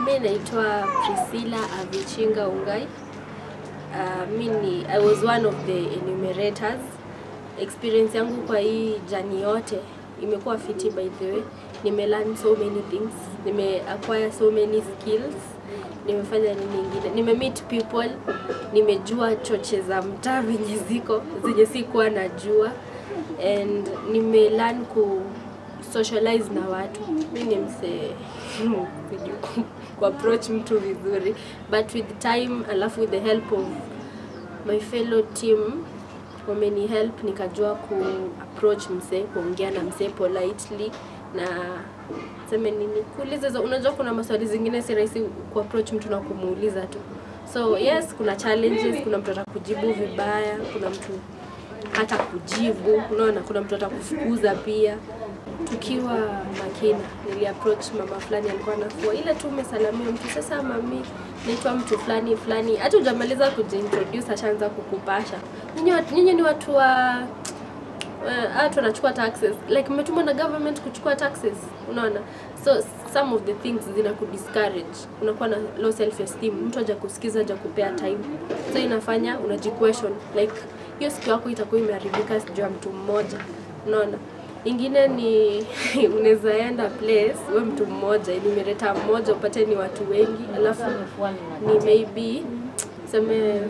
Mi naitwa Priscilla Avichinga Ungai. Uh, mi ni I was one of the enumerators. Experience yangu kwa hii jani yote imekuwa fiti by the way. Nime learn so many things. Nime acquire so many skills. Nimefanya nini ingine? Nime meet people. Nimejua choche za mtaa venye ziko zenye sikuwa najua and nime learn ku socialize na watu. Mi ni msee sijui ku- ku approach mtu vizuri but with time alafu with the help of my fellow team wameni help nikajua ku approach msee kuongea na msee politely na seme nini kuuliza hizo unajua kuna maswali zingine si rahisi ku approach mtu na kumuuliza tu so yes kuna challenges kuna mtu atakujibu vibaya kuna mtu hata kujibu unaona kuna mtu atakufukuza pia tukiwa makina nili approach mama fulani alikuwa anafua ile tu umesalamia mtu sasa mami naitwa mtu fulani fulani hata hujamaliza kujiintroduce ashaanza kukupasha nyinyi wat- nyinyi ni watu wa uh, watu wanachukua taxes like mmetumwa na government kuchukua taxes unaona so some of the things zina kudiscourage unakuwa na low self esteem mtu haja kusikiza haja kupea time so inafanya unajiquestion like hiyo siku yako itakuwa imeharibika sijuu ya mtu mmoja unaona ingine ni unaweza enda place we mtu mmoja enumerata mmoja upate ni watu wengi alafu ni maybe seme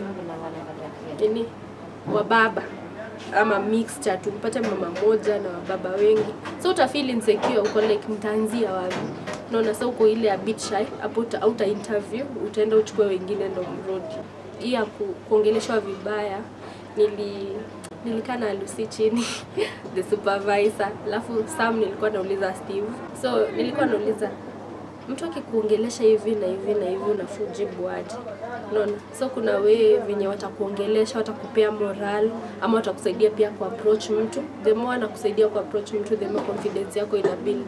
nini wababa ama mixture tu upate mama moja na wababa wengi so uta feel insecure uko like mtaanzia wapi unaona so uko ile a bit shy hapo uta, uta interview utaenda uchukue wengine ndo mrudi hii ya ku, kuongeleshwa vibaya nili nilikaa na Lucy chini the supervisor alafu Sam nilikuwa nauliza Steve so nilikuwa nauliza mtu akikuongelesha hivi na hivi na hivi unafaa ujibu aje unaona so kuna wee venye watakuongelesha watakupea moral ama watakusaidia pia ku approach mtu the more anakusaidia ku approach mtu the more confidence yako ina build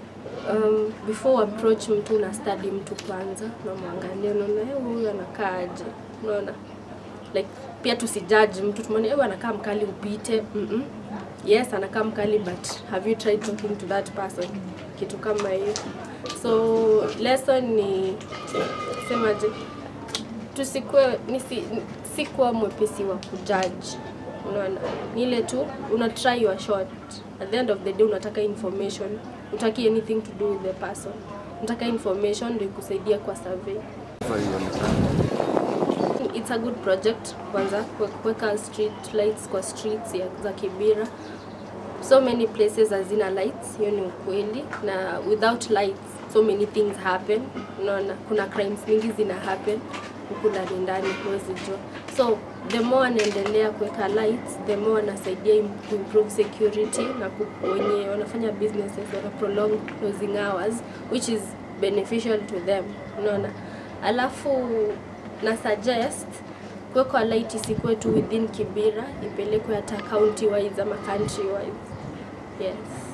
um, before approach mtu una study mtu kwanza unamwangalia unaona "Eh, huyu anakaa aje unaona like pia tusijudge mtu tumeona "Eh, anakaa mkali upite mm -mm. yes anakaa mkali but have you tried talking to that person kitu kama hiyo so lesson ni semaje tusikue nisi, sikuwa mwepesi wa kujudge unaona ni ile tu una try your shot at the end of the day unataka information utaki anything to do with the person unataka information ndio ikusaidia kwa survey it's a good project kwanza kue- kuweka street lights kwa streets ya, za Kibera so many places hazina lights hiyo ni ukweli na without lights so many things happen unaona kuna crimes mingi zina happen huku ndani ndani huwezi jua so the more anaendelea kuweka lights the more anasaidia im- kuimprove security na ku- wenye wanafanya businesses wana prolong closing hours which is beneficial to them unaona alafu na suggest kuwekwa light isikuwe tu within Kibera, ipelekwe hata county wise ama country wise. Yes.